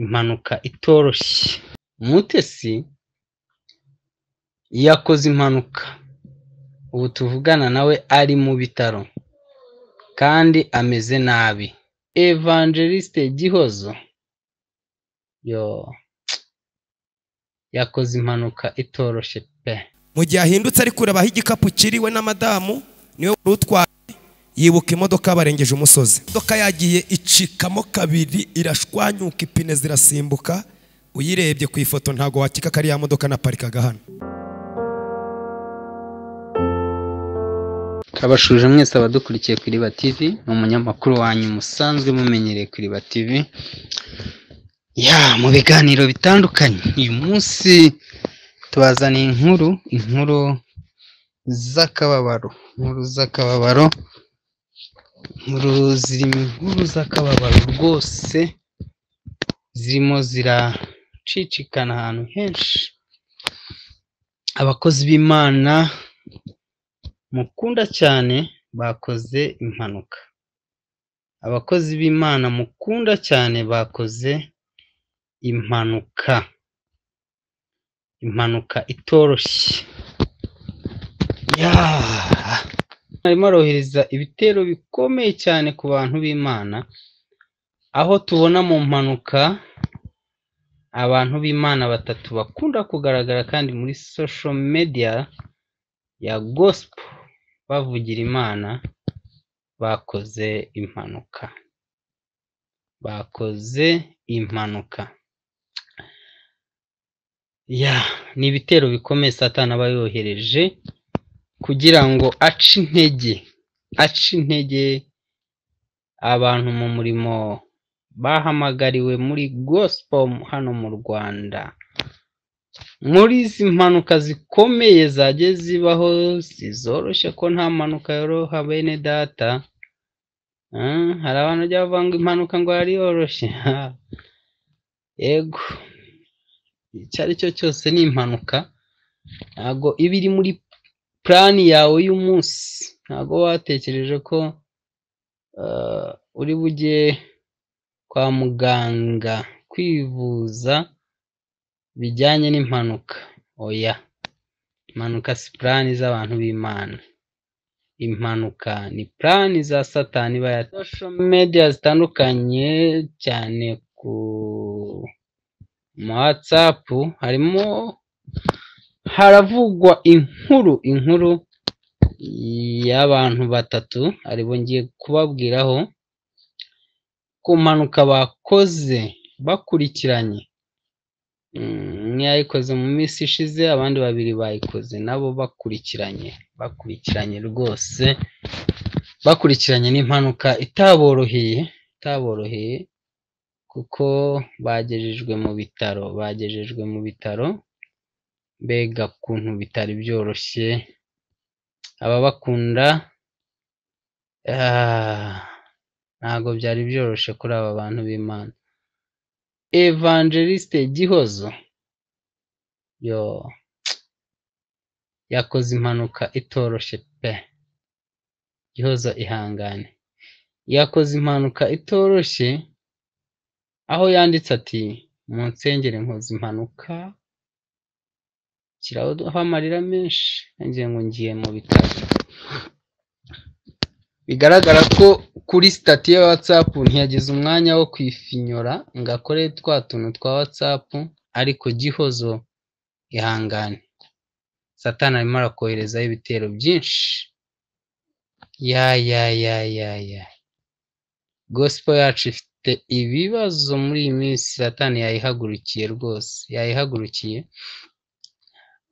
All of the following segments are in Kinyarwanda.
Impanuka itoroshye, Mutesi yakoze impanuka, ubu tuvugana nawe ari mu bitaro kandi ameze nabi, Evangeliste Gihozo yoo yakoze impanuka itoroshye pe! mu gihe ahindutse ari kure abaha igikapu kiriwe na madamu niwe wari utwaye yibuka imodoka barengeje umusozi imodoka yagiye icikamo kabiri irashwanyuka ipine zirasimbuka uyirebye ku ifoto ntabwo wakeka ko ari ya modoka naparikaga hano Kabashuje mwese abadukurikiye ku Iriba TV, ni umunyamakuru wanyu musanzwe mumenyereye ku Iriba TV. Ya, mu biganiro bitandukanye, uyu munsi tubazaniye inkuru, inkuru z'akababaro, inkuru z'akababaro, inkuru ziri mu inkuru z'akababaro rwose, zirimo ziracicikana ahantu henshi. Abakozi b'Imana mukunda cyane bakoze impanuka. Abakozi b'Imana mukunda cyane bakoze impanuka. Impanuka itoroshye. Yaaa! Arimo arohereza ibitero bikomeye cyane ku bantu b'Imana, aho tubona mu mpanuka abantu b'Imana batatu bakunda kugaragara kandi muri social media ya gospel bavugira Imana bakoze impanuka. Bakoze impanuka. Ya, ni ibitero bikomeye Satani aba yohereje kugira ngo ace intege, ace intege abantu mu murimo bahamagariwe muri gospel hano mu Rwanda. Muri izi mpanuka zikomeye zagiye zibaho zizoroshye ko nta mpanuka yoroha bene data, eh, hari abantu bajya bavuga ngo impanuka ngo yari yoroshye, ha! yego icyo ari cyo cyose ni impanuka, ntabwo iba iri muri purani yawe y'umunsi, ntabwo watekereje ko eh, uri bujye kwa muganga kwivuza bijyanye n'impanuka, oya, impanuka si purani z'abantu b'Imana, impanuka ni purani za Satani iba ya social media zitandukanye cyane ku ma WhatsApp harimo haravugwa inkuru inkuru y'abantu batatu aribo ngiye kubabwiraho ku mpanuka bakoze bakurikiranye Mm, umwe yayikoze mu minsi ishize abandi babiri bayikoze nabo bakurikiranye bakurikiranye rwose bakurikiranye n'impanuka itaboroheye itaboroheye kuko bagejejwe mu bitaro bagejejwe mu bitaro mbega kuntu bitari byoroshye ababakunda ah, ntabwo byari byoroshye kuri aba bantu b'Imana Evangeliste Gihozo yoo yakoze impanuka itoroshye pe Gihozo ihangane yakoze impanuka itoroshye aho yanditse ati mu nsengere nkoze impanuka kiraho amarira menshi nanjye ngo ngiye mu bitaro bigaragara ko kuri sitati ya WhatsApp ntiyagize umwanya wo kwifinyora ngo akore twa tuntu twa WhatsApp ariko gihozo ihangane satani arimo arakoherezaho ibitero byinshi ya ya ya ya ya gospel yacu ifite ibibazo muri iyi minsi satani yayihagurukiye rwose yayihagurukiye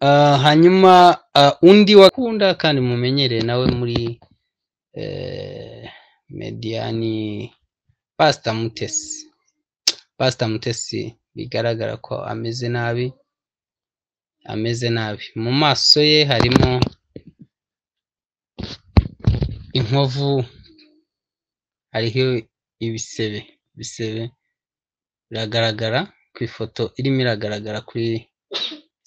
Ah, hanyuma ah, undi wakunda kandi mumenyereye nawe muri eh, mediyani pasita mutesi pasita mutesi bigaragara ko ameze nabi ameze nabi mu maso ye harimo inkovu hariho ibisebe ibisebe biragaragara ku ifoto irimo iragaragara kuri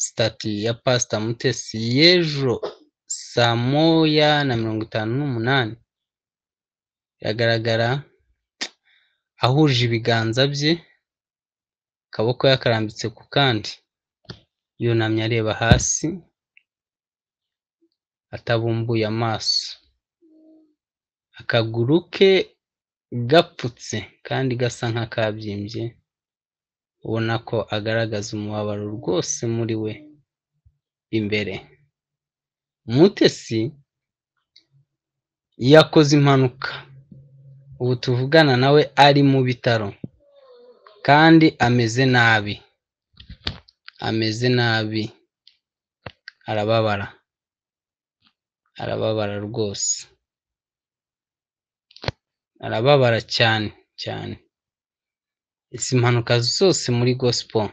sitati ya pasita mutesi y'ejo saa moya na mirongo itanu n'umunani biragaragara ahuje ibiganza bye akaboko yakarambitse ku kandi yunamye areba hasi atabumbuye amaso akaguru ke gapfutse kandi gasa nk'akabyimbye ubona ko agaragaza umubabaro rwose muri we imbere umutesi yakoze impanuka ubu tuvugana nawe ari mu bitaro kandi ameze nabi ameze nabi arababara arababara rwose arababara cyane cyane izi mpanuka zose muri gospel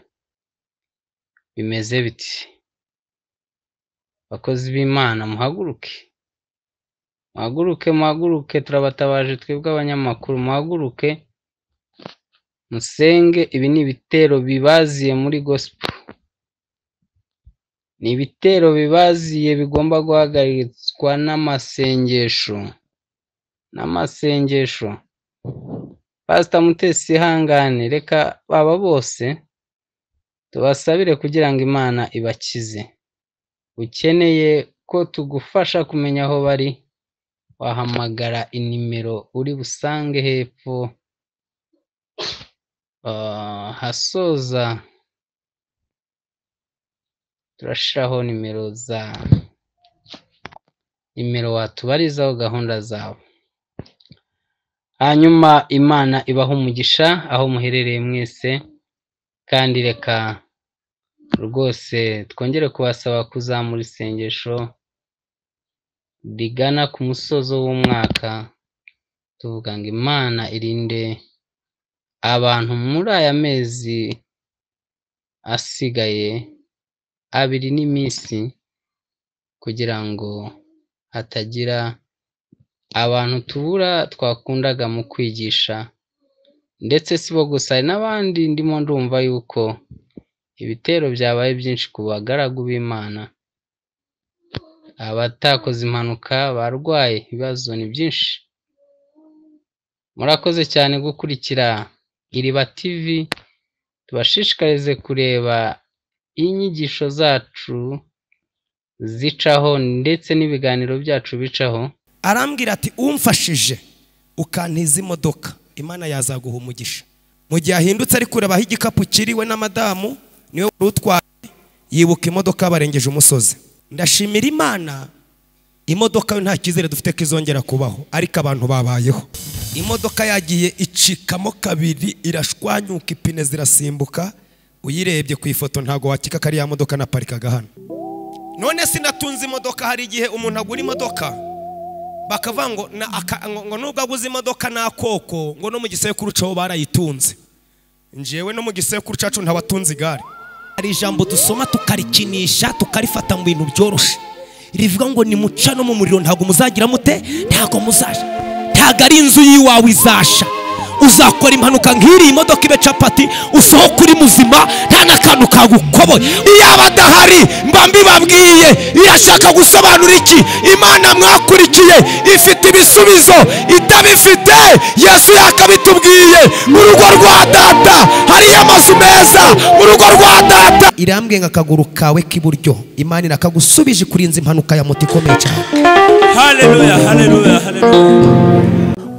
bimeze biti bakozi b'imana muhaguruke muhaguruke muhaguruke turabatabaje twebwe abanyamakuru muhaguruke musenge ibi ni ibitero bibaziye muri gospel ni ibitero bibaziye bigomba guhagaritswa n'amasengesho n'amasengesho pasita mutesi ihangane reka baba bose tubasabire kugira ngo imana ibakize ukeneye ko tugufasha kumenya aho bari wahamagara inimero uri busange hepfo Ah, hasoza turashiraho nimero za nimero watubarizaho gahunda zawe hanyuma imana ibaha umugisha aho muherereye mwese kandi reka rwose twongere kubasaba kuzamura isengesho rigana ku musozo w'umwaka tuvuga ngo imana irinde abantu muri aya mezi asigaye abiri n'iminsi kugira ngo hatagira abantu tubura twakundaga mu kwigisha ndetse si bo gusa hari n'abandi ndimo ndumva yuko ibitero byabaye byinshi ku bagaragu b'imana abatakoze impanuka barwaye ibibazo ni byinshi murakoze cyane gukurikira iriba tv tubashishikarize kureba inyigisho zacu zicaho ndetse n'ibiganiro byacu bicaho arambwira ati umfashije ukantiza imodoka imana yazaguha umugisha mu gihe ahindutse ari kure abaha igikapu kiriwe n'amadamu niwe wari utwaye yibuka imodoka barengeje umusozi ndashimira imana imodoka yo nta cyizere dufite ko izongera kubaho ariko abantu babayeho imodoka yagiye icikamo kabiri irashwanyuka ipine zirasimbuka uyirebye ku ifoto ntabwo wakeka ko ari ya modoka naparikaga hano none sinatunze imodoka hari igihe umuntu agura imodoka bakavuga ngo na- aka- ngo- ngo nubwo aguze imodoka n'akoko ngo no mu gisekuru cyaho barayitunze njyewe no mu gisekuru cyacu ntabatunze igare hari ijambo dusoma tukarikinisha tukarifata mu bintu byoroshye rivuga ngo nimuca no mu muriro ntabwo muzagira mute ntabwo muzasha ntabwo ari inzu y'iwawe izasha uzakora impanuka nk'iriya imodoka ibe capati usohoke uri muzima nta n'akantu kagukoboye iyaba adahari mba mbibabwiye irashaka gusobanura iki imana mwakurikiye ifite ibisubizo itabifite yesu yakabitubwiye mu rugo rwa data hariyo amazu meza mu rugo rwa data irambwiye ngo akaguru kawe k'iburyo imana irakagusubije kurinza impanuka ya moto ikomeye cyane haleluya haleluya haleluya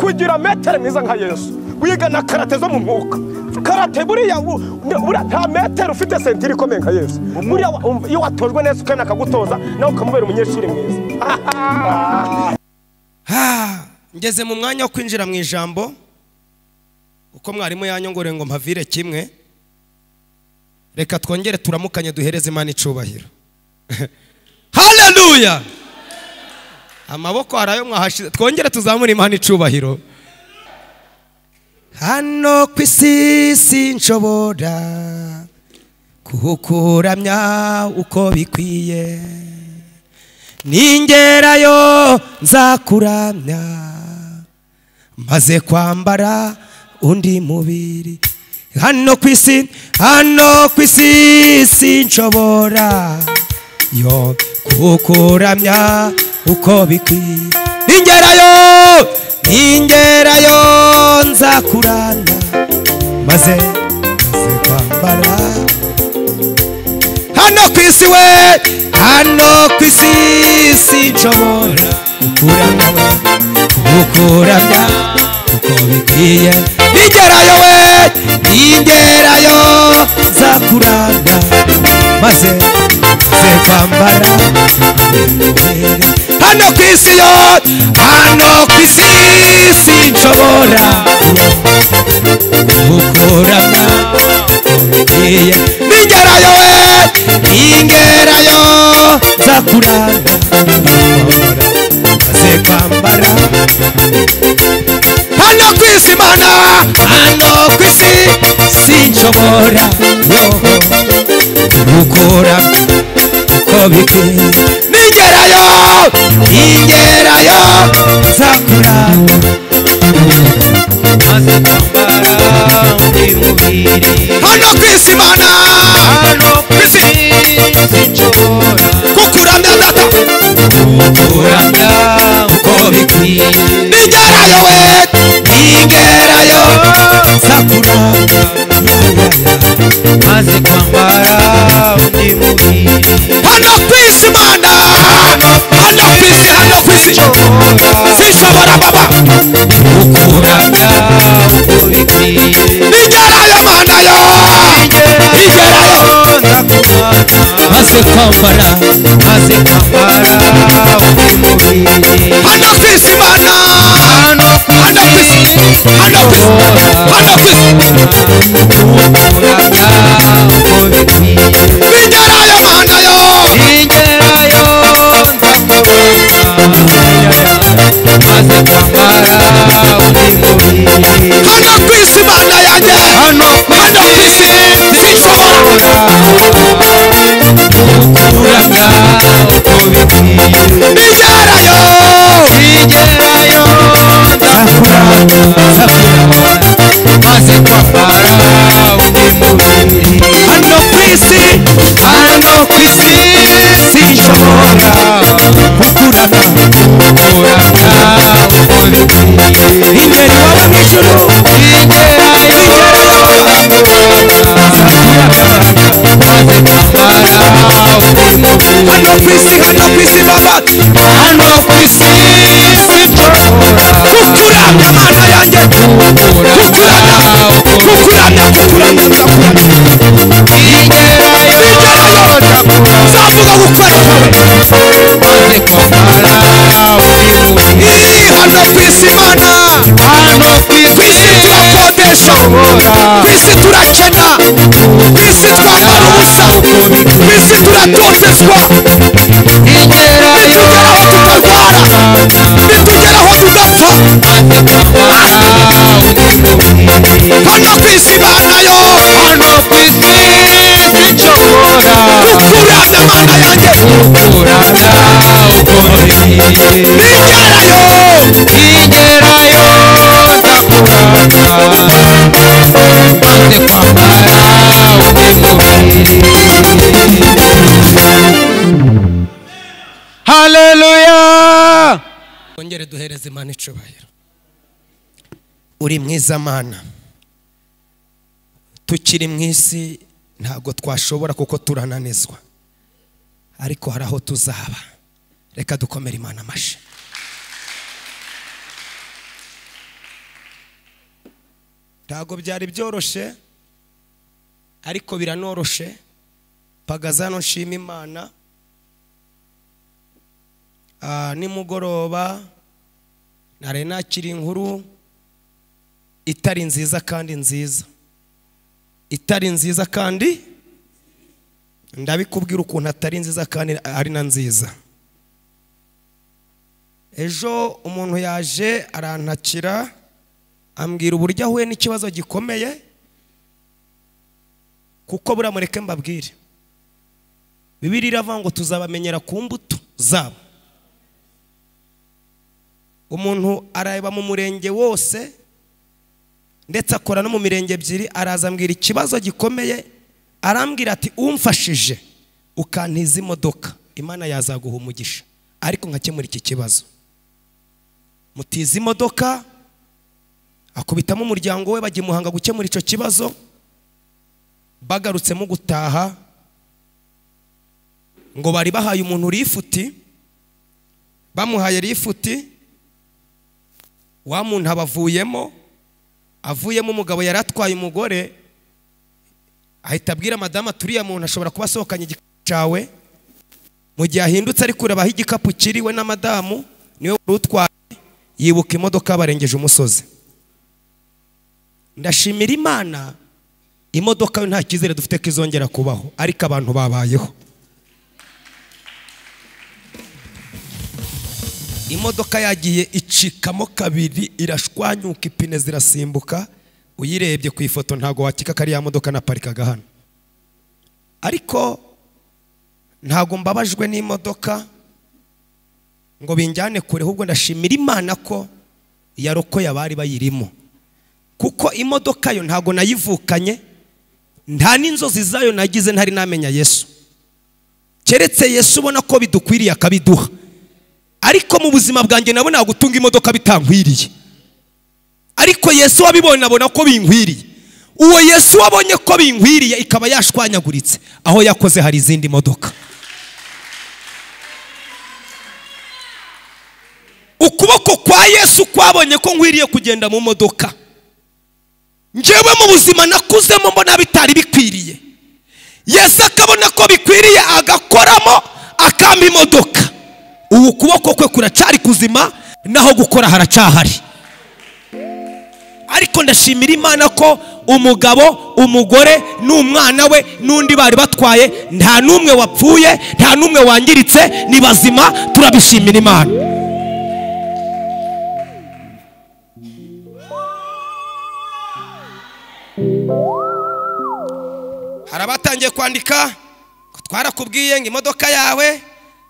kugira metero mwiza nka yesu wiga na karate zo mu mwuka karate buriya bu- buriya nta metero ufite sentire ikomeye nka yesu buriya wa- um- iyo watojwe neza ukenda akagutoza nawe ukamubera umunyeshuri mwiza Ha, ngeze mu mwanya wo kwinjira mu ijambo uko mwarimu yanyongoreye ngo mpavire kimwe reka twongere turamukanye duhereze imana icubahiro haleluya amaboko hari ayo mwahashize twongere tuzamure imana icubahiro hano ku isi sinshobora kuhukuramya uko bikwiye ningerayo nzakuramya maze kwambara undi mubiri hano ku isi hano ku isi sinshobora yo kukuramya uko bikwiye ningerayo ningerayo nzakuramya maze maze kwambara kwambara hano ku isi we hano ku isi sinshobora gukuramya we gukuramya uko bikwiye nigerayo we nigerayo nzakuramya maze ze kwambara imibere hano ku isi yo hano ku isi sinshobora gukuramya ngiye nigerayo we ningerayo nza kuranga maze kwambara hano ku isi mana hano ku isi sinshobora yoho gukora uko bikwiye nigerayo ningerayo nza kuranga maze kwambara undi mubiri hano ku isi mana hano ku isi sinshobora kukuramya data kuramya uko bikwiye nigerayo we nigerayo nza kuranga maze kwambara undi mubiri hano ku isi mana hano ku isi hano ku isi sinshobora baba kuramya uko bikwiye nigerayo mana yo nigerayo nigerayo ndakurana maze kwambara maze kwambara undi mubiri hano ku isi mana hano ku hano ku isi hano ku isi hano ku isi kuramya uko bikwiye nigerayo mana yo ingerayo ndakurana maze kwambara undi mubiri hano ku isi mana yanjye hano ku hano ku isi sinshobora kuramya uko bikwiye nigerayo ingerayo ndakurana maze kwambara undi mubiri hano ku isi hano ku isi sinshobora kukurana kuramya uko bikwiye imbere iwawe mu ijuru hano ku isi hano ku isi baba kukuramya mana yanjye kukuramya kukuramya kukuramya nzakuramya nzavuga gukwereka we Ii, hano ku isi mana ku isi turakodesha ku isi turakena ku isi twambara ubusa ku isi turatotezwa nitugeraho tutarwara nitugeraho tudapfa hano ku isi mana yo kukuramya mana yanjye nigerayo ingerayo ndakurata maze kwambara undi mubiri haleluya twongere duhereze imana icyubahiro uri mwiza mana tukiri mu isi ntabwo twashobora kuko turananizwa ariko hari aho tuzaba reka dukomere imana amashyi ntabwo byari byoroshye ariko biranoroshye mpagaze hano nshima imana Ah, nimugoroba nari nakira inkuru itari nziza kandi nziza itari nziza kandi ndabikubwira ukuntu atari nziza kandi ari na nziza ejo umuntu yaje arantakira ambwira uburyo ahuye n'ikibazo gikomeye kuko buriya mureke mbabwire bibiri iravuga ngo tuzabamenyera ku mbuto zabo umuntu areba mu murenge wose ndetse akora no mu mirenge ebyiri araza ambwira ikibazo gikomeye arambwira ati umfashije ukantiza imodoka imana yazaguha umugisha ariko nkakemura iki kibazo mutiza imodoka akubitamo umuryango we bagimuhanga gukemura icyo kibazo bagarutsemo gutaha ngo bari bahaye umuntu rifuti bamuhaye rifuti wa muntu aba avuyemo avuyemo umugabo yari atwaye umugore ahita abwira madamu aturiye muntu ashobora kuba asohokanye igikapu cyawe mu gihe ahindutse ari kure abaha igikapu kiriwe na madamu niwe wari utwaye yibuka imodoka barengeje umusozi ndashimira imana imodoka yo nta cyizere dufite ko izongera kubaho ariko abantu babayeho imodoka yagiye icikamo kabiri irashwanyuka ipine zirasimbuka uyirebye ku ifoto ntabwo wakeka ko ari ya modoka naparikaga hano ariko ntabwo mbabajwe n'imodoka ngo binjyane kure ahubwo ndashimira imana ko yarokoye abari bayirimo kuko imodoka yo ntabwo nayivukanye nta n'inzozi zayo nagize ntari namenya yesu keretse yesu ubona ko bidukwiriye akabiduha ariko mu buzima bwanjye nabona gutunga imodoka bitankwiriye ariko yesu wabibonye abona ko binkwiriye uwo yesu wabonye ko binkwiriye ikaba yashwanyaguritse aho yakoze hari izindi modoka ukuboko kwa yesu kwabonye ko nkwiriye kugenda mu modoka njyewe mu buzima nakuzemo mbona bitari bikwiriye yesu akabona ko bikwiriye agakoramo akamba imodoka ubu ukuboko kwe kuracari kuzima naho gukora haracahari ariko ndashimira imana ko umugabo umugore n'umwana we n'undi bari batwaye nta n'umwe wapfuye nta n'umwe wangiritse ni bazima turabishimira imana hari abatangiye kwandika ngo twarakubwiye ngo imodoka yawe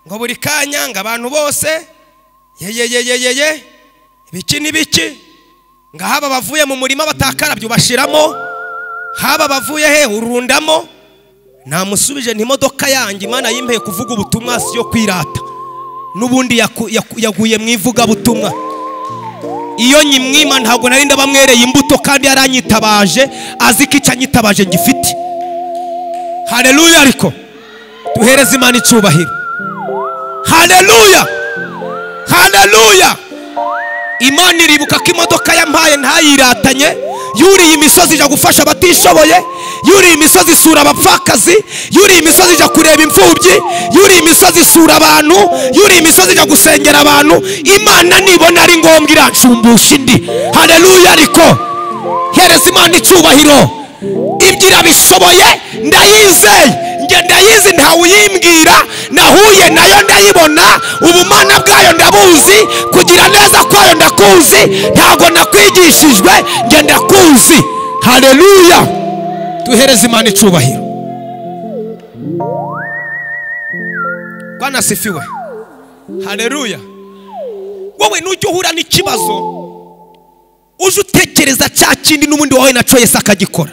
ngo buri kanya ngo abantu bose yeyeyeyeye ibiki n'ibiki ngo haba abavuye mu murima batakarabye ubashiramo haba abavuye he urundamo namusubije imodoka yanjye imana yimpeye kuvuga ubutumwa si yo kwirata n'ubundi yaku- yaku- yaguye mu ivugabutumwa iyo nyimwima ntabwo nari ndabamwereye imbuto kandi yaranyitabaje azi ko icyo anyitabaje gifite hareruya ariko duhereze imana icyubahiro hareruya hareruya imana iribuka ko imodoka yampaye ntayiratanye yuriye imisozi ijya gufasha abatishoboye yuriye imisozi isura abapfakazi yuriye imisozi ijya kureba imfubyi yuriye imisozi isura abantu yuriye imisozi ijya gusengera abantu imana nibona ari ngombwa iranshumbusha indi hareruya ariko hereza imana icyubahiro ibyo irabishoboye ndayizeye njye ndayizi ntawe uyimbwira nahuye nayo ndayibona ubumana bwayo ndabuzi kugira neza kwayo ndakuzi ntago nakwigishijwe njye ndakuzi hareruya duhereze imana icyubahiro rwanasifiwe hareruya wowe nujya uhura n'ikibazo uje utekereza cya kindi n'ubundi wawe na cyo yesi akagikora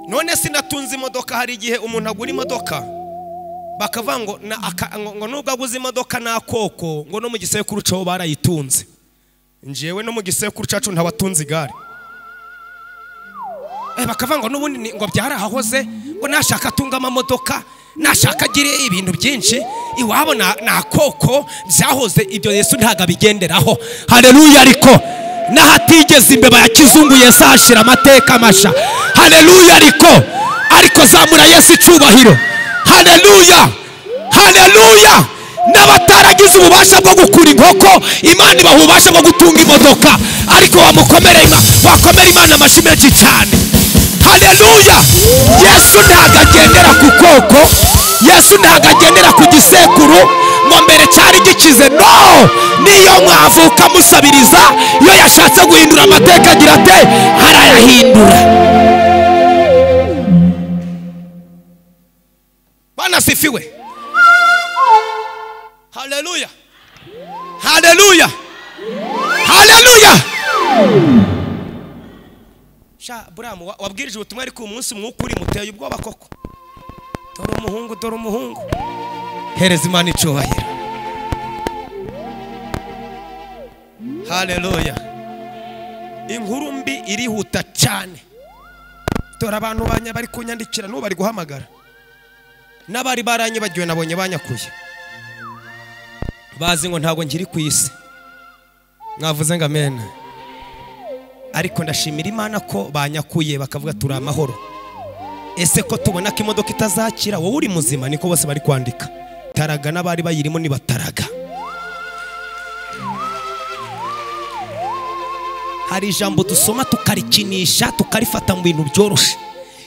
none sinatunze imodoka hari igihe umuntu agura imodoka bakavuga ngo na- aka- ngo- ngo nubwo aguze imodoka nta koko ngo no mu gisekuru cyawo barayitunze njyewe no mu gisekuru cyacu ntawatunze igare Eh, bakavuga ngo n'ubundi ni- ngo byarahahoze ngo nashaka atunge amamodoka nashaka agire ibintu byinshi iwabo na- na koko byahoze ibyo yesu ntabwo abigenderaho hareruya ariko n'ahatigeze imbeba ya kizungu yesu ahashira amateka masha hareruya ariko ariko zamura yesu icyubahiro hareruya hareruya n'abataragize ububasha bwo gukura inkoko imana ibaha ububasha bwo gutunga imodoka ariko wamukomere ima- wakomera imana amashyi menshi cyane hareruya yesu ntabwo agendera ku koko yesu ntabwo agendera ku gisekuru ngo mbere cyari gikize no niyo mwavuka musabiriza iyo yashatse guhindura amateka agira ate arayahindura banasifiwe haleluya haleluya haleluya sha buramu wa- wabwirije ubutumwa ariko uyu munsi umwuka uri muteye ubwoba koko dore umuhungu dore umuhungu hereza imana icyubahiro haleluya inkuru mbi irihuta cyane dore abantu banya bari kunyandikira n'ubu bari guhamagara n'abari baranyibagiwe nabonye banyakuye bazi ngo ntabwo nkiri ku isi mwavuze ngo amena ariko ndashimira imana ko banyakuye bakavuga turi amahoro ese ko tubona ko imodoka itazakira wowe uri muzima niko bose bari kwandika taraga n'abari bayirimo nibataraga hari ijambo dusoma tukarikinisha tukarifata mu bintu byoroshye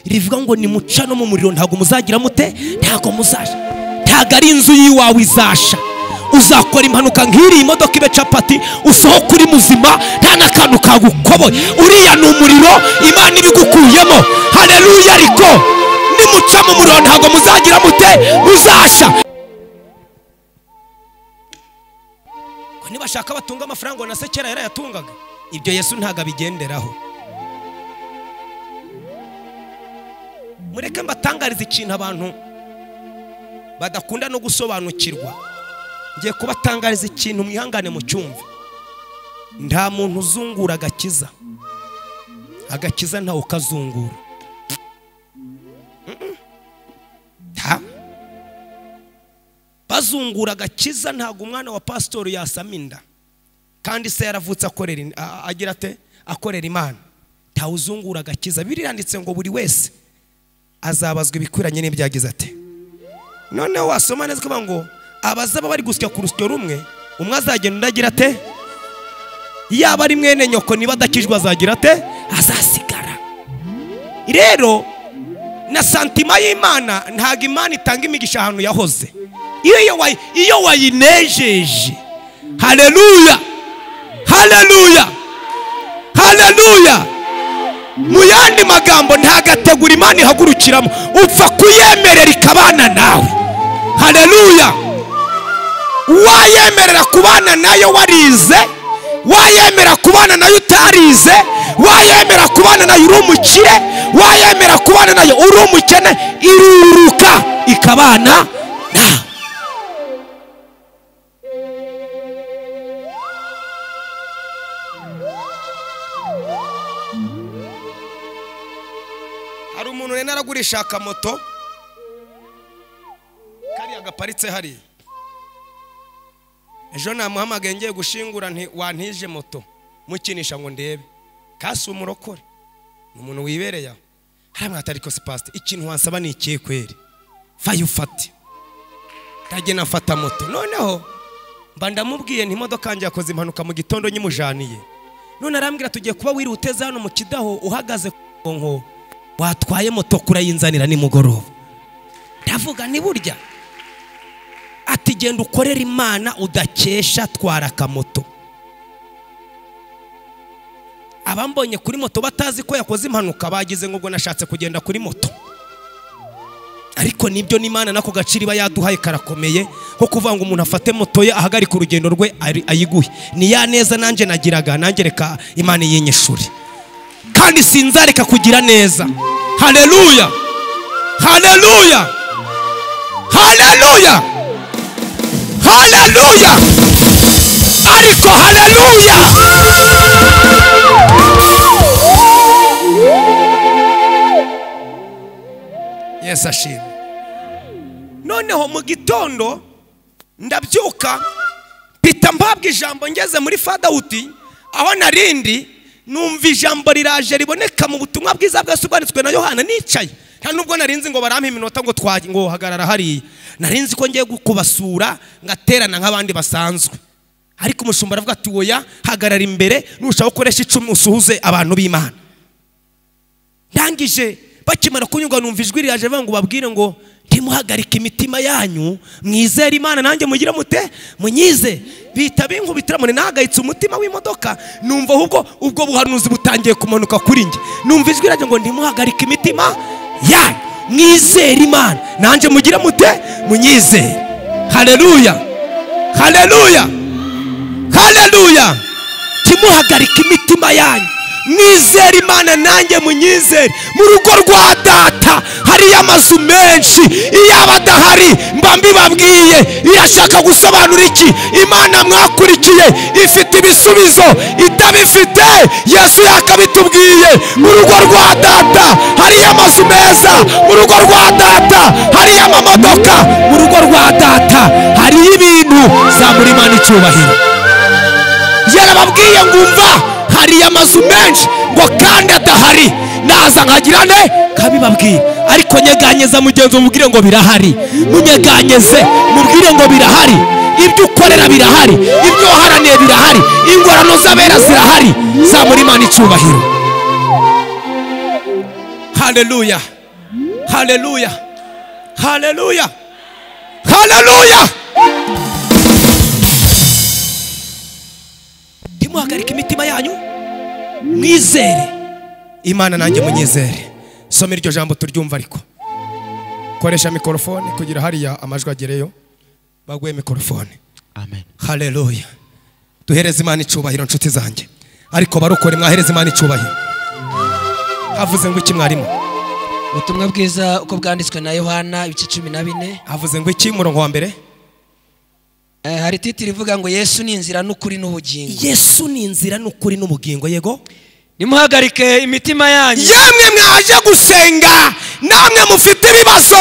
rivuga ngo nimuca no mu muriro ntabwo muzagira mute ntabwo muzasha ntabwo ari inzu y'iwawe izasha uzakora impanuka nk'iriya imodoka ibe capati usohoka uri muzima nta n'akantu kagukoboye uriya ni umuriro imana ibigukuyemo hareruya ariko nimuca mu muriro ntabwo muzagira mute muzasha Ko nibashaka batunga amafaranga ngo na se kera yarayatungaga ibyo yesu ntabwo abigenderaho mureke mbatangarize ikintu abantu badakunda no gusobanukirwa ngiye kubatangariza ikintu mwihangane mu cyumvi nta muntu uzungura agakiza agakiza ntawe ukazungura Mm-mm. Nta- bazungura agakiza ntabwo umwana wa pasitori yasama inda kandi se yaravutse akorera in- a- a- agira ate akorera imana ntawuzungura agakiza biriya yanditse ngo buri wese azabazwa ibikwiranye n'ibyagize ate noneho wasoma neza ukavuga ngo abazaba bari gusya ku rusyo rumwe umwe azagenda undi agira ate yaba ari mwene nyoko niba adakijwe azagira ate azasigara rero na santima y'imana ntabwo imana itanga imigisha ahantu yahoze iyo wayi- iyo wayinejeje hareruya hareruya hareruya mu yandi magambo ntagategura imana ihagurukiramo upfa kuyemerera ikabana nawe hareruya wayemerera kubana nayo warize wayemera kubana nayo utarize wayemera kubana nayo uri umukire wayemera kubana nayo uri umukene iruruka ikabana nawe hari umuntu rero aragurisha akamoto kariya gaparitse hariya ejo namuhamagaye ngiye gushingura nti wantije moto mukinisha ngo ndebe kasi umurokore ni umuntu wibereye aho hariya ariko si pasite ikintu wasaba ni ikihe kweri vayo ufate ndagenda mfata moto noneho mba ndamubwiye imodoka yanjye yakoze impanuka mu gitondo nyimujaniye none arambwira tugiye kuba wiruteze hano mu kidaho uhagaze ku mugongo watwaye moto kurayinzanira nimugoroba ndavuga ni burya ati genda ukorere imana udakesha twara akamoto abambonye kuri moto batazi ko yakoze impanuka bagize ngo ubwo nashatse kugenda kuri moto ariko nibyo n'imana nako gaciro iba yaduhaye karakomeye nko kuvuga ngo umuntu afate moto ye ahagarike urugendo rwe ari- ayiguhe ni ya neza nanjye nagiraga nanjye reka imana yinyishure kandi sinzareka kugira neza hareruya hareruya hareruya hareruya ariko hareruya yesu ashimwe noneho mu gitondo ndabyuka mpita mpabwa ijambo ngeze muri fadawuti aho narindi numva ijambo riraje riboneka mu butumwa bwiza bwose bwanditswe na yohana nicaye nta nubwo narinzi ngo barampe iminota ngo twa- ngo hagarara hariya narinzi ko ngiye kubasura ngaterana nk'abandi basanzwe ariko umushumba aravuga ati woya hagarara imbere nurushaho gukoresha icumi usuhuze abantu b'imana ndangije bakimara kunyurwa numva ijwi riraje bavuga ngo babwire ngo ntimuhagarike imitima yanyu mwizere imana nanjye mugire mute munyize bihita binkubitira mune nahagayitse umutima w'imodoka numva ahubwo ubwo buhanuzi butangiye kumanuka kuri njye numva ijwi riraje ngo ntimuhagarike imitima yanyu mwizere imana nanjye mugire mute munyizere hareruya hareruya hareruya timuhagarike imitima yanyu mwizere imana nanjye munyizere mu rugo rwa data hariyo amazu menshi iyo aba adahari mba mbibabwiye irashaka gusobanura iki imana mwakurikiye ifite ibisubizo itabifite yesu yakabitubwiye mu rugo rwa data hariyo amazu meza mu rugo rwa data hariyo amamodoka mu rugo rwa data hariyo ibintu zamura imana icyubahiro yarababwiye ngo umva hari amazu menshi ngo kandi adahari naza nkagira ne kabibabwira ariko nyeganyeza mugenzi mubwire ngo birahari munyeganyeze mubwire ngo birahari ibyo ukorera birahari ibyo waharaniye birahari ingorano z'abera zirahari zamura imana icyubahiro haleluya haleluya haleluya haleluya ntimuhagarike imitima yanyu mwizere imana nanjye munyizere soma iryo jambo turyumva ariko koresha mikorofone kugira hariya amajwi agereyo baguhe mikorofone amen haleluya duhereze imana icyubahiro nshuti zanjye ariko barukore mwahereze imana icyubahiro havuze ngo iki mwarimu ubutumwa bwiza uko bwanditswe na yohana ibice cumi na bine havuze ngo iki murongo wa mbere Eh, hari titiri ivuga ngo yesu ni inzira n'ukuri n'ubugingo yesu ni inzira n'ukuri n'ubugingo yego nimuhagarike imitima yanyu yamwe mwaje gusenga namwe mufite ibibazo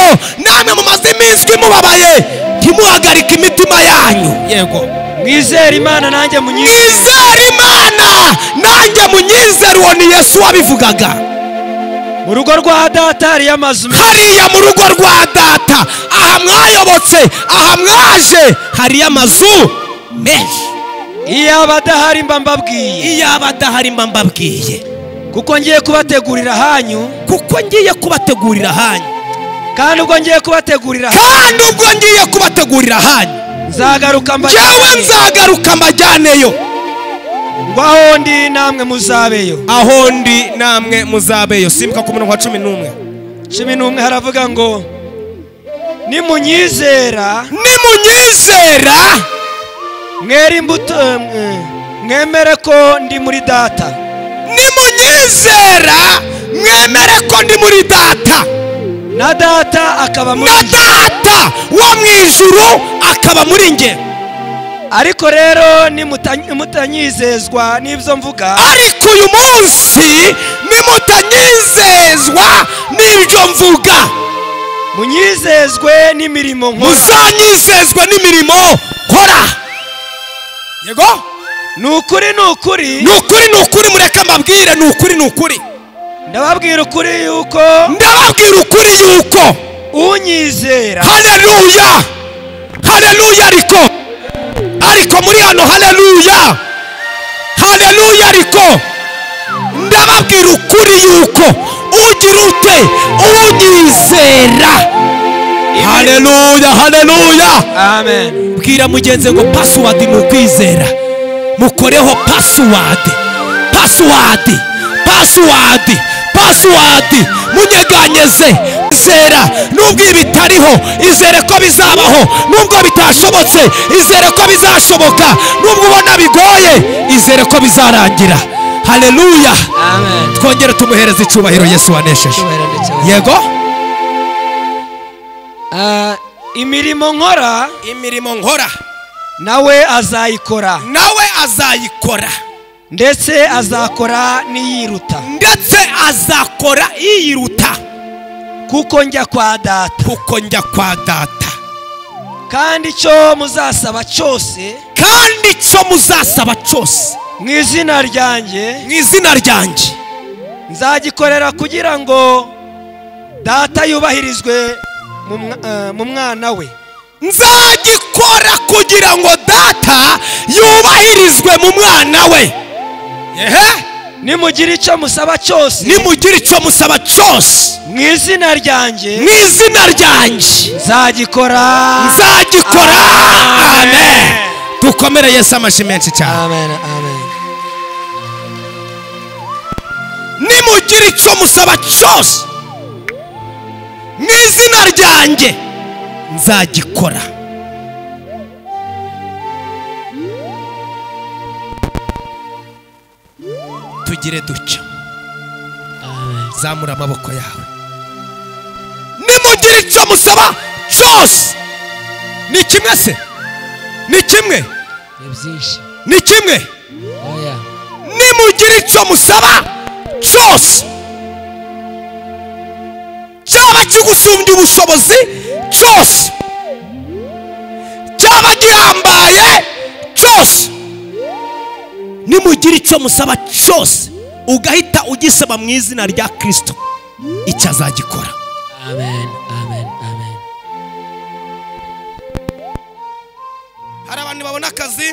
namwe mumaze iminsi mubabaye ntimuhagarike imitima yanyu yego mwizere imana nanjye munyizere mwizere imana nanjye munyizere uwo ni yesu wabivugaga mu rugo rwa data hariyo amazu menshi hariya mu rugo rwa data aha mwayobotse aha mwaje hariyo amazu menshi iyo aba adahari mba mbabwiye iyo aba adahari mba mbabwiye kuko ngiye kubategurira ahanyu kuko ngiye kubategurira ahanyu kandi ubwo ngiye kubategurira ahanyu kandi ubwo ngiye kubategurira ahanyu nzagaruka njyewe mbajyane nzagaruka mbajyaneyo ngo aho ndi namwe muzabeyo aho ndi namwe muzabeyo simbuka ku murongo wa cumi n'umwe cumi n'umwe haravuga ngo nimunyizera nimunyizera mwere imbuto eh, mwemere ko ndi muri data nimunyizera mwemere ko ndi muri data na data akaba muri na njye. data wo mu ijuru akaba muri nge ariko rero nimuta- mutanyizezwa n'ibyo mvuga ariko uyu munsi nimutanyizezwa n'ibyo mvuga munyizezwe n'imirimo nkora muzanyizezwe n'imirimo nkora yego ni ukuri ni ukuri ni ukuri ni ukuri mureke mbabwire ni ukuri ni ukuri ndababwira ukuri yuko ndababwira ukuri yuko unyizera haleluya haleluya ariko ariko muri hano haleluya haleluya ariko ndababwira ukuri yuko ugira ute unyizera haleluya haleluya amen bwira mugenzi ngo pasiwadi ni ukwizera mukoreho pasiwadi pasiwadi pasiwadi pasiwadi munyeganyeze izera nubwo ibi bitariho izere ko bizabaho nubwo bitashobotse izere ko bizashoboka nubwo ubona bigoye izere ko bizarangira haleluya amen twongere tumuhereze icyubahiro yesu wanesheje Cyubahiro ndetse na- yego Ah, imirimo nkora imirimo nkora nawe azayikora nawe azayikora ndetse azakora n'iyiruta ndetse azakora yiyiruta kuko njya kwa data kuko njya kwa data kandi icyo muzasaba cyose kandi icyo muzasaba cyose mu izina ryanjye mu izina ryanjye nzagikorera kugira ngo data yubahirizwe mu mwa- eh, mu mwana we nzagikora kugira ngo data yubahirizwe mu mwana we yehe nimugira icyo musaba cyose nimugire icyo musaba cyose mu izina mu ryanjye izina ryanjye nzagikora nzagikora Amen. amen dukomere yesu amashyi menshi cyane amen amen nimugire icyo musaba cyose mu izina ryanjye nzagikora tugira tugire dutya zamura amaboko yawe nimugire icyo musaba cyose ni kimwe se ni kimwe ni byinshi ni kimwe oya nimugire icyo musaba cyose cyaba kigusumbya ubushobozi cyose cyaba gihambaye cyose nimugire icyo musaba cyose ugahita ugisaba mu izina rya kirisito icyo azagikora amen amen amen hari abantu babona akazi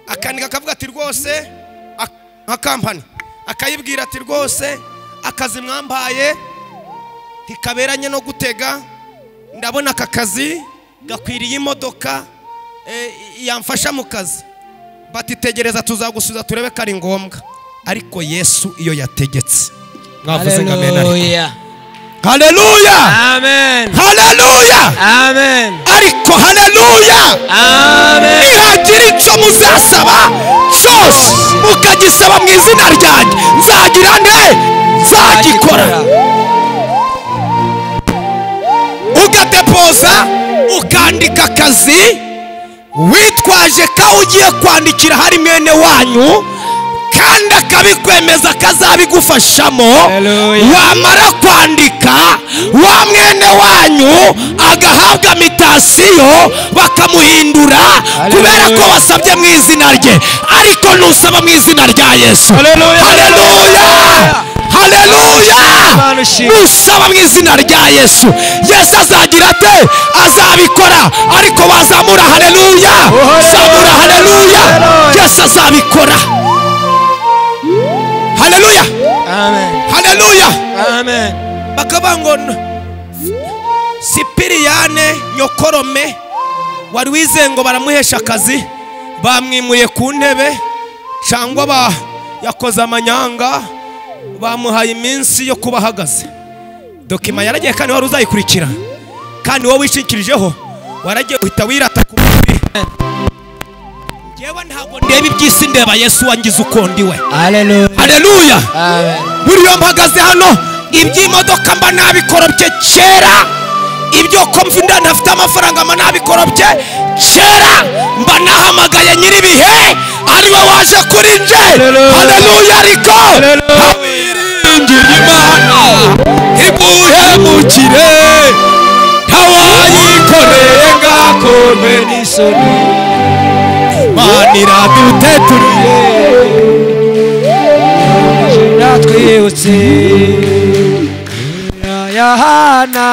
akandika akavuga ati rwose ak- nka kampani akayibwira ati rwose akazi mwambaye ntikaberanye no gutega ndabona aka kazi gakwiriye imodoka eh, yamfasha mu kazi batitegereza tuzagusubiza turebe ko ari ngombwa ariko yesu iyo yategetse mwavuze ngo amen ariko haleluya haleluya amen haleluya amen ariko haleluya amen nihagira icyo muzasaba cyose mukagisaba mu izina ryanjye nzagira nte nzagikora ugadepoza ukandika akazi witwaje ko aho ugiye kwandikira hari mwene wanyu kandi akabikwemeza akazabigufashamo wamara kwandika wa mwene wanyu agahabwa mitasiyo bakamuhindura kubera ko wasabye mu izina rye ariko nusaba mu izina rya yesu haleluya haleluya nusaba mu izina rya yesu yesu azagira ate azabikora ariko wazamura haleluya zamura haleluya yesu azabikora haleluya haleluya bakavuga ngo "N- sipiriyane nyokorome wari wizeye ngo baramuhesha akazi bamwimuye ku ntebe cyangwa ba yakoze amanyanga bamuhaye iminsi yo kuba ahagaze dokima yaragiye kandi wari uzayikurikira kandi wowe wishingikirijeho waragiye uhita wirata ku mubiri ngewe ntabwo ndeba iby'isi ndeba yesu wangize uko ndi we haleluya haleluya amen buriya mpagaze hano iby'imodoka mba nabikorobye kera ibyo komva inda ntafite amafaranga mba nabikorobye kera mba nahamagaye nyir'ibihe ariwe waje kuri nje haleluya ariko ntawiringira imana imuhemukire ntawayikoreye ngakombe n'isoni imana iraduteturiye natwibutse Inzira ya hana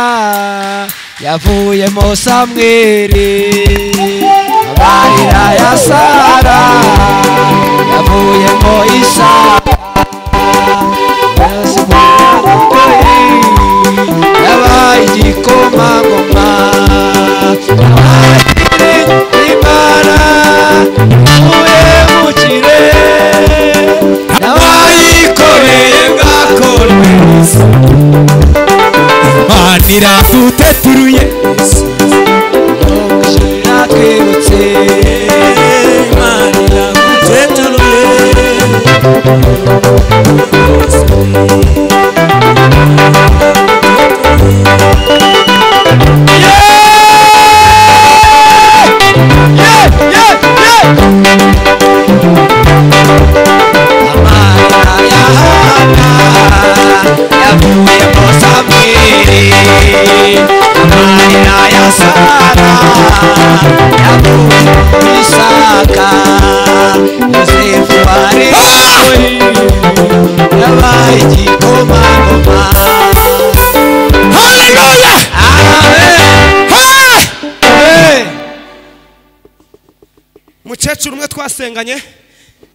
yavuyemo samweri amarira ya sara yavuyemo isara Yesu mwarakoye, yabaye igikomangoma yabaye imana yavuye mu kirere abayikoreye ngakorwe imana iraduteturuye Twibutse haleluya Ha! mukecuru umwe twasenganye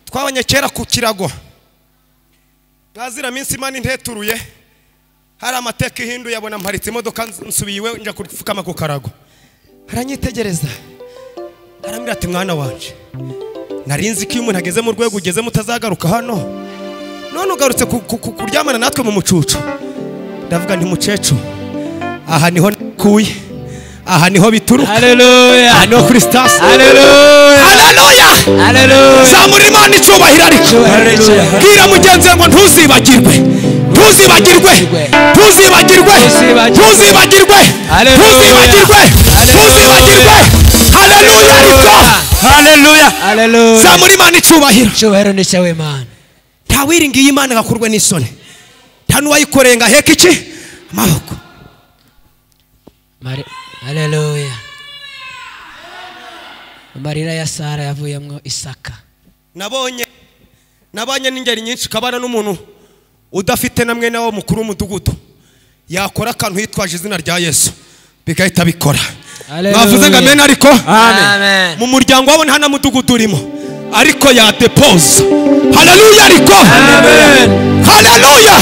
twabonye kera ku kirago mwazira minsi imana inteturuye hari amateka ihinduye abona mparitse imodoka nsubiye iwe njya gupfukama ku karago aranyitegereza arambwira ati mwana wanje nari nzi ko iyo umuntu ageze mu rwego ugeze mutazagaruka hano none ugarutse ku- ku- ku- kuryamana natwe mu mucucu ndavuga nti mukecuru aha niho nakuye aha niho bituruka haleluya aha niho kuri sitasiyo haleluya haleluya haleluya zamura imana icubahiro ariko Haleluya. bwira mugenzi we ngo ntuzibagirwe ntuzibagirwe ntuzibagirwe Ntuzibagirwe. ntuzibagirwe Haleluya. ntuzibagirwe ntuzibagirwe haleluya ariko Hallelujah. haleluya zamura imana icubahiro cyubahiro ni cyawe mana ntawiringiye imana ngo akurwe n'isoni nta n'uwayikoreye ngo aheke iki amaboko Mari- haleluya amarira ya sara yavuyemo isaka nabonye nabonye n'ingeri nyinshi kabana n'umuntu udafite na mwene wabo mukuru w'umudugudu yakora akantu yitwaje izina rya yesu bigahita bikora Hallelujah. mwavuze ngo amena ariko Amen. Amen. mu muryango wabo nta na mudugudu urimo ariko ya depoza haleluya ariko haleluya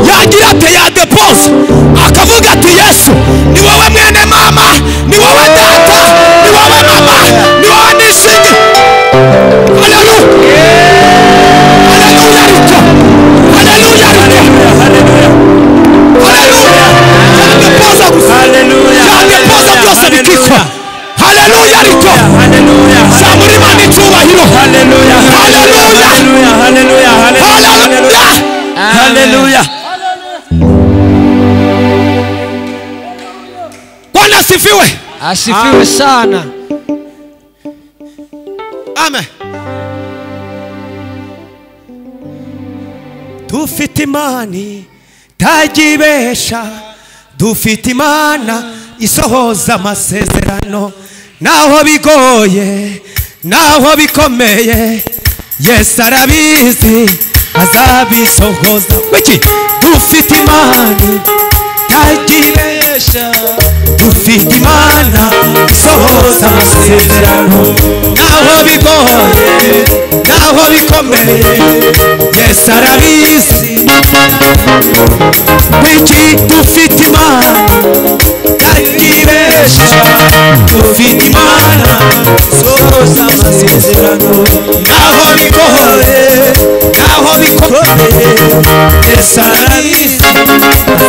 yagira ate ya depoza akavuga ati yesu ni wowe mwene mama ni wowe data ni wowe mama ni wowe n'ishinge haleluya haleluya ariko haleluya ariko haleluya ya depoza gusa ya depoza byose bikitwa haleluya ariko zamura imana icyubahiro haleluya haleluya bwana asifiwe asifiwe sana amen dufite imana itajyibesha dufite imana isohoza amasezerano naho bigoye naho bikomeye yesu arabizi azabisohoza wiki dufite imana itajyibesha dufite imana isohoza amasezerano naho bigoye naho bikomeye yesu arabizi wiki dufite imana itajyibesha dufite imana isohoza amasezerano naho bigoye naho bikomeye yesu arabizi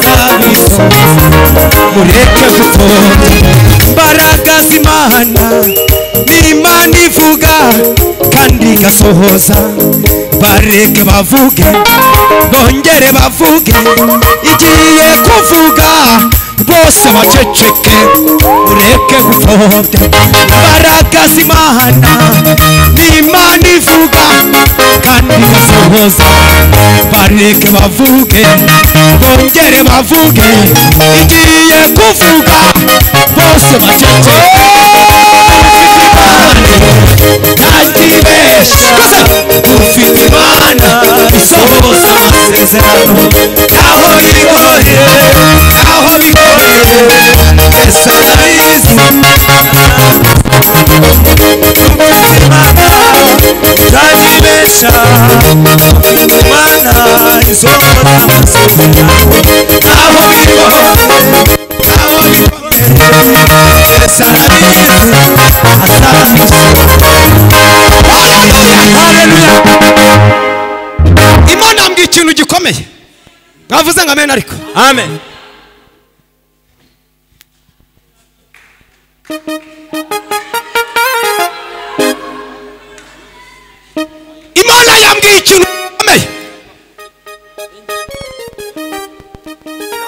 azabisohoza mureke gutonda imbaraga z'imana ni imana ivuga kandi igasohoza bareke bavuge bongere bavuge igiye kuvuga bose baceceke mureke gupfobya imbaraga z'imana ni imana ivuga kandi igasohoza bareke bavuge bongere bavuge igiye kuvuga bose baceceke ufite imana isohoza amasezerano naho bigoye naho bigoye esa narizi imana mbwi ikintu gikomeye mwavuze ngo amen ariko Amen. imana yambwiye ikintu gikomeye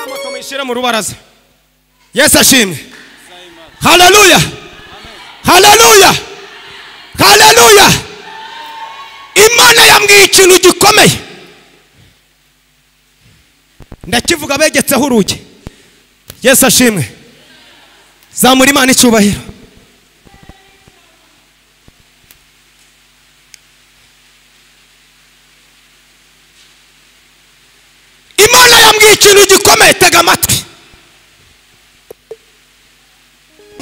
moto muyishyire mu rubaraza yesu ashimwe haleluya haleluya haleluya imana yambwiye ikintu gikomeye ndakivuga begetseho urugi yesu ashimwe zamura imana icyubahiro imana yambwiye ikintu gikomeye tega amatwi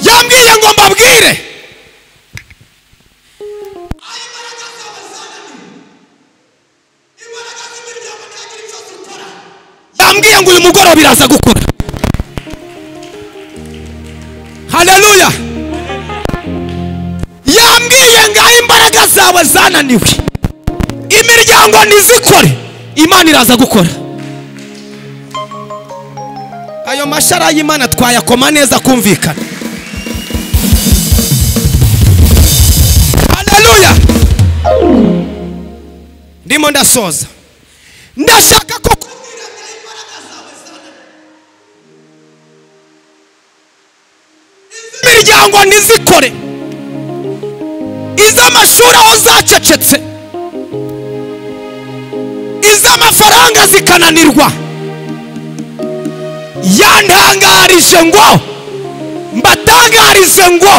yambwiye ngo mbabwire yambwiye ngo uyu mugoroba iraza gukora haleluya yambwiye ngo aho imbaraga zawe zananiwe imiryango ntizikore imana iraza gukora ayo mashara y'imana twayakoma neza akumvikana haleluya ndimo ndasoza ndashaka ko kubwira imbaraga zawe zibona. imiryango ntizikore iz'amashuri aho zacecetse iz'amafaranga zikananirwa yantangarije ngo mbatangarize ngo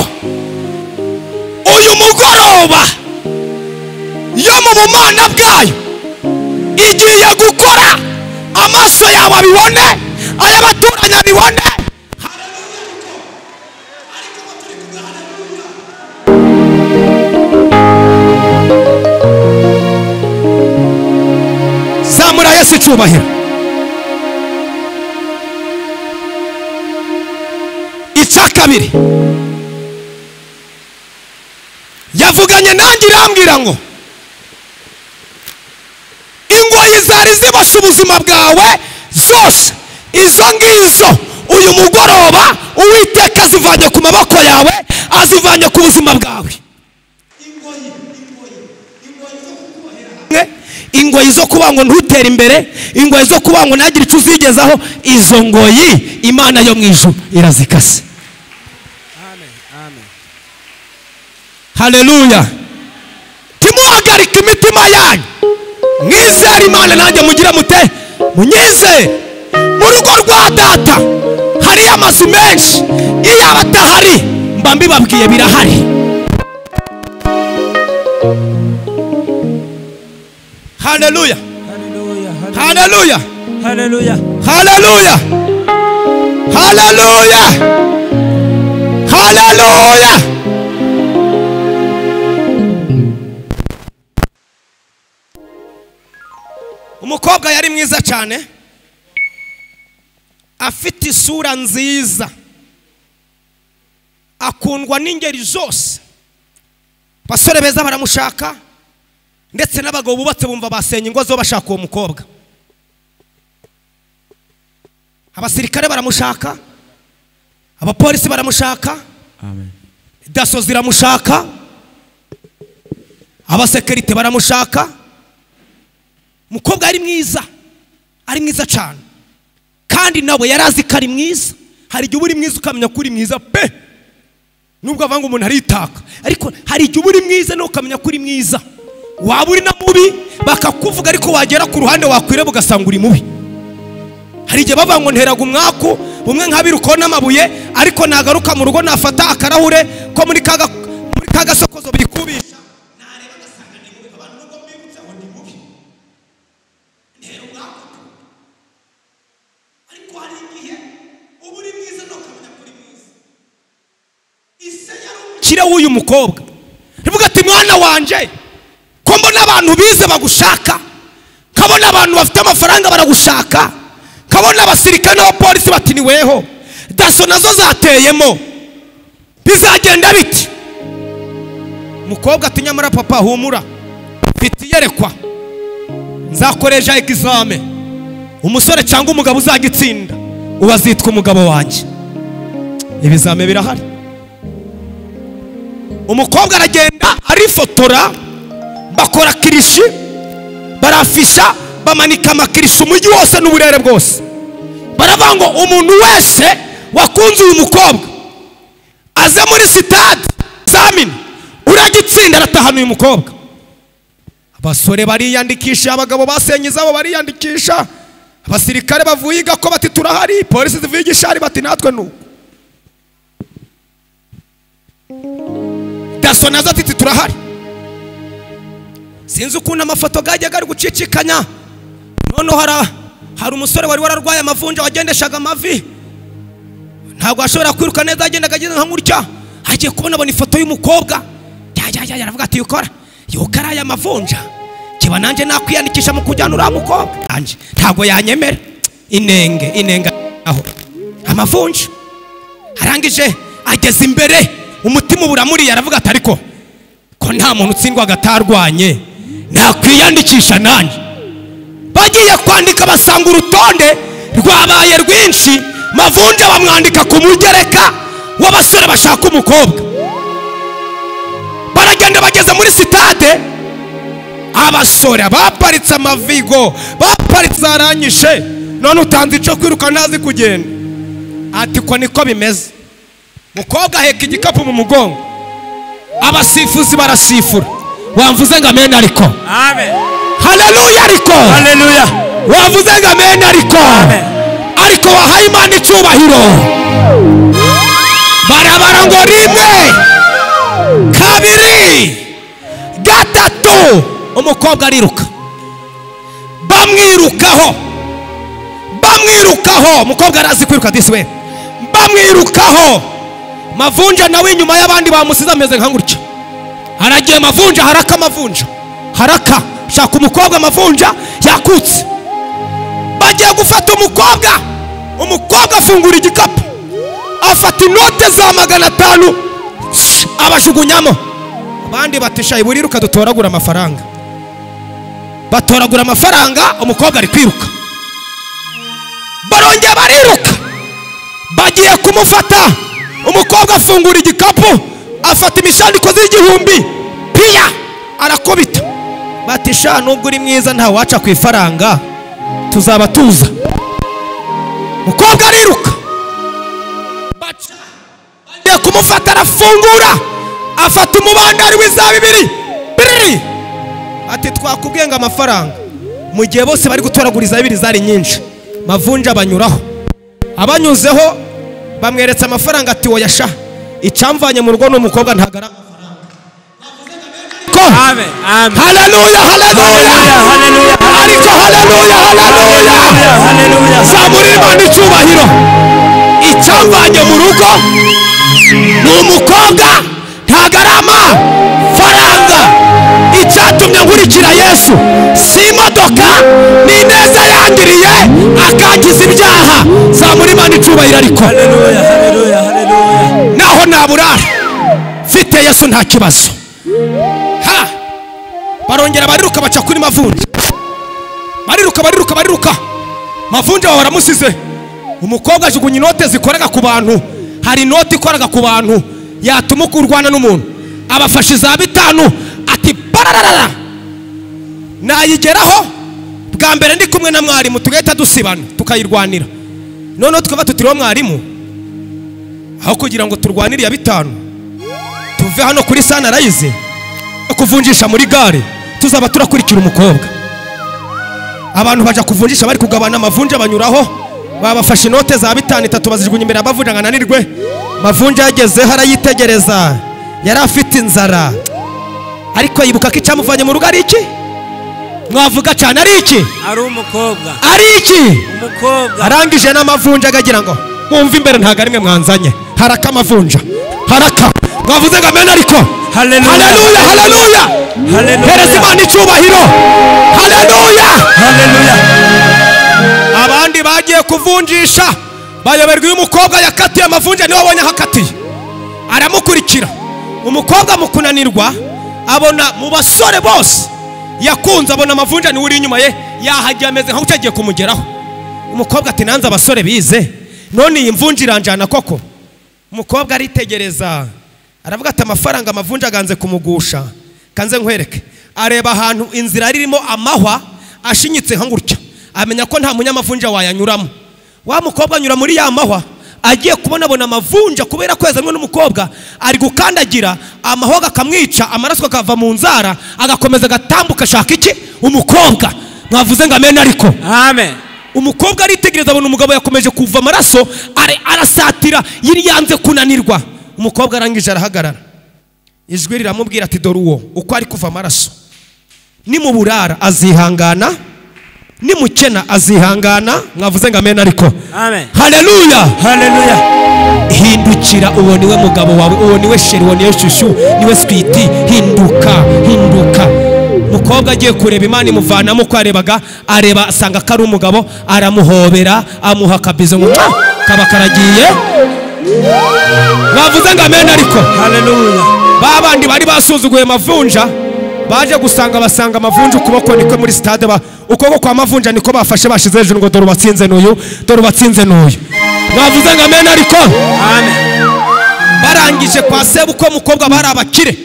uyu mugoroba yo mu bumana bwayo igiye gukora amaso yawe abibone ay'abaturanyi abibone zamura yesu icyubahiro icya kabiri yavuganye nanjye irambwira ngo ingoyi zari zibasha ubuzima bwawe zose izo ngizo uyu mugoroba uwiteka azivanye ku maboko yawe azivanye ku buzima bwawe ingoyi zo kuba ngo ntutere imbere ingoyi zo kuba ngo ntagire icyo uzigezaho izo ngoyi imana yo mu ijuru irazikase haleluya timuhagarika imitima yanyu mwizere imana nanjye mugire mute munyizere mu rugo rwa data hariyo amazu menshi iyo aba atahari mba mbibabwiye birahari haleluya Hallelujah. haleluya haleluya haleluya haleluya umukobwa yari mwiza cyane afite isura nziza akundwa n'ingeri zose basore beza baramushaka ndetse n'abagabo bubatse bumva basenya ingo zo bashaka uwo mukobwa abasirikare baramushaka abapolisi baramushaka Amen. daso ziramushaka abasekirite baramushaka umukobwa yari mwiza ari mwiza cyane kandi nawe yari azi ko ari mwiza hari igihe uba uri mwiza ukamenya ko uri mwiza pe nubwo avanga umuntu aritaka ariko hari igihe uba uri mwiza nawe ukamenya ko uri mwiza waba uri na mubi bakakuvuga ariko wagera ku ruhande wakwireba ugasanga uri mubi hari igihe bavuga ngo nteraga umwaku bumwe nka abiri ukona amabuye ariko nagaruka mu rugo nafata akarahure ko muri kaga muri kaga sokozo bikubisha kire w'uyu mukobwa rivuga ati mwana wanje ko mbona abantu bize bagushaka kabona abantu bafite amafaranga baragushaka kabona abasirikare n'abapolisi bati niweho daso nazo zateyemo bizagenda biti mukobwa ati nyamara papa humura mfite iyerekwa nzakoresha egizame umusore cyangwa umugabo uzagitsinda uba azitwa umugabo wanjye ibizame birahari umukobwa aragenda arifotora bakora kirishi barafisha bamanika amakirishi umujyi wose n'uburere bwose baravuga ngo umuntu wese wakunze uyu mukobwa aze muri sitade zamini uragitsinda aratahana uyu mukobwa abasore bariyandikisha abagabo basenye izabo bariyandikisha abasirikare bavuye igako bati turahari polisi zivuye igishari bati natwe nuko daso nazo ati "Ati, turahari sinzi ukuntu amafoto yajyaga ari gucicikanya noneho hari hari umusore wari wararwaye amavunja wagendeshaga amavi ntabwo ashobora kwiruka neza yagendaga ageze nka gutya agiye kubona abona ifoto y'umukobwa yajyajya aravuga ati yukora yuko ari aya mavunja kiba nanjye nakwiyandikisha mu kujyana uriya mukobwa nanjye ntabwo yanyemera inenge inenge aho amavunja arangije ageze imbere umutima uba uramuriye aravuga ati ariko ko nta muntu utsindwaga atarwanye nakwiyandikisha nanjye bagiye kwandika basanga urutonde rwabaye rwinshi mavunja bamwandika ku mugereka w'abasore bashaka umukobwa baragenda bageze muri sitade abasore baparitse amavigo baparitse aranyishe none utanze icyo kwiruka ntazi kugenda ati ko niko bimeze mukobwa aheka igikapu mu mugongo abasifuzi barasifura wamvuze ngo amena ariko Amen. haleluya ariko Hallelujah. wavuze ngo amena ariko ariko wahaye imana icyubahiro barabara ngo rimwe kabiri gatatu umukobwa ariruka bamwirukaho bamwirukaho umukobwa arazi kwiruka disi we bamwirukaho mavunja nawe inyuma y'abandi bamusize ameze nka gutya haragiye mavunja haraka mavunja haraka shaka umukobwa mavunja yakutse bagiye gufata umukobwa umukobwa afungura igikapu afata inote za magana atanu abajugunyamo abandi batishaye buriruka dutoragura amafaranga batoragura amafaranga umukobwa ari kwiruka barongera bariruka bagiye kumufata umukobwa afungura igikapu afata imishandikozi y'igihumbi piya arakubita batisha nubwo uri mwiza ntawaca ku ifaranga tuzaba tuza mukobwa ariruka baca bagiye kumufata arafungura afata umubandari w'iza bibiri biriri ati twakubwiye ngo amafaranga mu gihe bose bari gutoragura iza bibiri zari nyinshi mavunja banyuraho abanyuzeho bamweretse amafaranga ati woya sha icyamvanye mu rugo n'umukobwa ntagaragara amafaranga Amen. Amen. haleluya haleluya Hallelujah. ariko haleluya haleluya Hallelujah. zamura imana icyubahiro icyamvanye mu rugo ni umukobwa ntago ari amafaranga icyatumye nkurikira yesu si imodoka ni ineza yangiriye akangiza ibyaha zamura imana icyubahiro ariko Hallelujah. Hallelujah. Hallelujah. naho naburara mfite yesu nta kibazo ha barongera bariruka baca kuri mavunja bariruka bariruka bariruka mavunja baba baramusize umukobwa ajugunya inote zikoraga ku bantu hari inoti ikoraga ku bantu yatuma kurwana n'umuntu abafashe za bitanu ati barararara nayigeraho bwa mbere ndi kumwe na mwarimu tugahita dusibana tukayirwanira noneho twaba tutiriho mwarimu aho kugira ngo turwanire iya bitanu tuve hano kuri sanarayizi yo kuvunjisha muri gare tuzaba turakurikira umukobwa abantu bajya kuvunjisha bari kugabana amavunja banyuraho babafashe inote za bitanu itatu bazijugunya imbere y'amavunja ngo ananirwe mavunja yagezeho arayitegereza yari afite inzara ariko yibuka ko icyamuvanye mu rugo ari iki mwavuga cyane ari iki Ari umukobwa. ari iki Umukobwa. arangije n'amavunja agagira ngo mwumve imbere ntabwo arimwe mwanzanye haraka amavunja haraka mwavuze ngo amena ariko Haleluya. haleluya haleluya Haleluya. hereza imana icyubahiro haleluya Hallelujah. abandi bagiye kuvunjisha bayoberwa iyo umukobwa yakatiye amavunja niwe abonye ahakatiye aramukurikira umukobwa mu kunanirwa abona mu basore bose yakunze abona amavunja niwe uri inyuma ye yahagiye ameze nk'utagiye kumugeraho umukobwa ati nanze abasore bize none iyi mvunja iranjyana koko umukobwa aritegereza aravuga ati amafaranga amavunja aganze kumugusha kanze nkwereke areba ahantu inzira ririmo amahwa ashinyitse nka gutya amenya ko nta munyamavunja wayanyuramo wa mukobwa anyura muri ya mahwa agiye kubonabona amavunja kubera ko yazanwe n'umukobwa ari gukandagira amahwa akamwica amaraso akava mu nzara agakomeza agatambuka ashaka iki umukobwa mwavuze ngo amena ariko Amen. umukobwa aritegereza abona umugabo yakomeje kuva amaraso ari- arasatira yari yanze kunanirwa umukobwa arangije arahagarara ijwi riramubwira ati dore uwo uko ari kuva amaraso nimuburara azihangana nimukena azihangana mwavuze ngo amena ariko Amen. haleluya Hallelujah. hindukira uwo niwe mugabo wawe uwo niwe sheri uwo niwe shushu niwe switi hinduka hinduka umukobwa agiye kureba imana imuvanamo uko yarebaga areba asanga ko ari umugabo aramuhobera amuha akabizo ngo "Mwa!" kaba karagiye bavuze ngo amena ariko Hallelujah. ba bandi bari basuzuguye mavunja baje gusanga basanga amavunja ukuboko niko muri sitade ba ukuboko kwa mavunja niko bafashe bashize hejuru ngo dore ubatsinze n'uyu dore ubatsinze n'uyu mwavuze ngo amen ariko barangije kwa sebukwe mukobwa bari abakire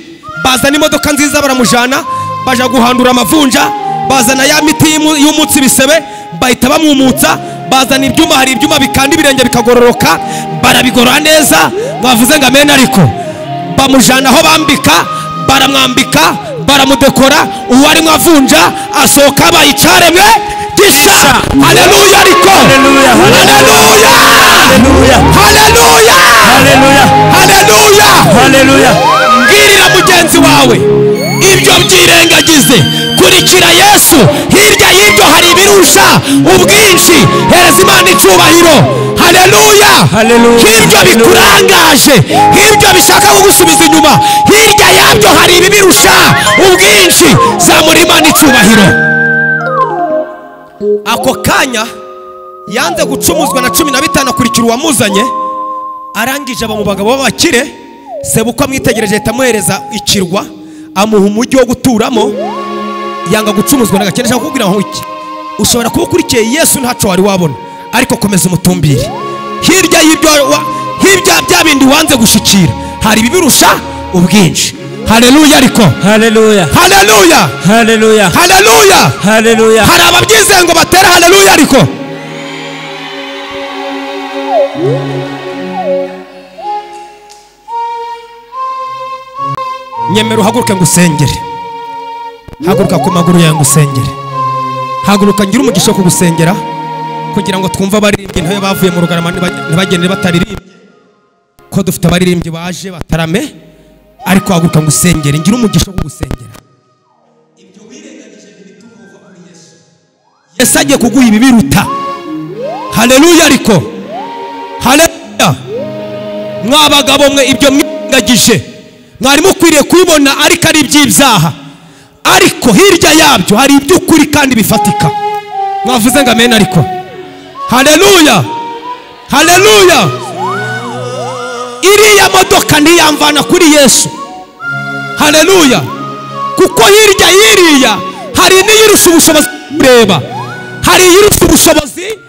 bazana imodoka nziza baramujana baja guhandura amavunja bazana ya miti y'umu- y'umutsi bisebe bahita bamwumutsa bazana ibyuma hari ibyuma bikanda ibirenge bikagororoka barabigorora neza mwavuze ngo amen ariko bamujana aho bambika baramwambika baramudekora uwo arimo avunja asohoka abaye icyaremwe gishya haleluya ariko Haleluya. haleluya Haleluya. haleluya Haleluya. haleluya Haleluya. mbwirira mugenzi wawe ibyo byirengagize kurikira yesu hirya y'ibyo hari ibirusha ubwinshi hereza imana icyubahiro haleluya Haleluya. nk'ibyo bikurangaje nk'ibyo bishaka kugusubiza inyuma hirya yabyo hari ibibirusha ubwinshi zamura imana icyubahiro ako kanya yanze gucumuzwa na cumi na bitanu akurikira uwamuzanye arangije aba mu bagabo b'abakire sebukwe amwitegereje ahita amuhereza ikirwa amuha umujyi wo guturamo yanga gucumuzwa na gakene nshaka kukubwira ngo iki ushobora kuba ukurikiye yesu ntaco wari wabona ariko komeza umutumbire hirya y'ibyo wa- hirya bya bindi wanze gushikira hari ibibirusha ubwinshi haleluya ariko Haleluya. haleluya Haleluya. haleluya Haleluya. hari ababyizeye ngo batere haleluya ariko nyemera uhaguruke ngo usengere haguruka ku maguru yawe ngo usengere haguruka ngira umugisha wo kugusengera kugira ngo twumve abaririmbyi ntabe bavuye mu rugarama ntiba- ntibagende bataririmbye ko dufite abaririmbyi baje batarame ariko haguruka ngo usengere ngira umugisha wo kugusengera yesu agiye kuguha ibibiruta haleluya ariko haleluya mwa bagabo mwe ibyo mwirengagije mwari mukwiriye kubibona ariko ari iby'ibyaha ariko hirya yabyo hari iby'ukuri kandi bifatika mwavuze ngo amen ariko haleluya haleluya iriya modoka ntiyamvana kuri yesu haleluya kuko hirya y'iriya hari n'iyirusha ubushobozi bwo kureba hari iyirusha ubushobozi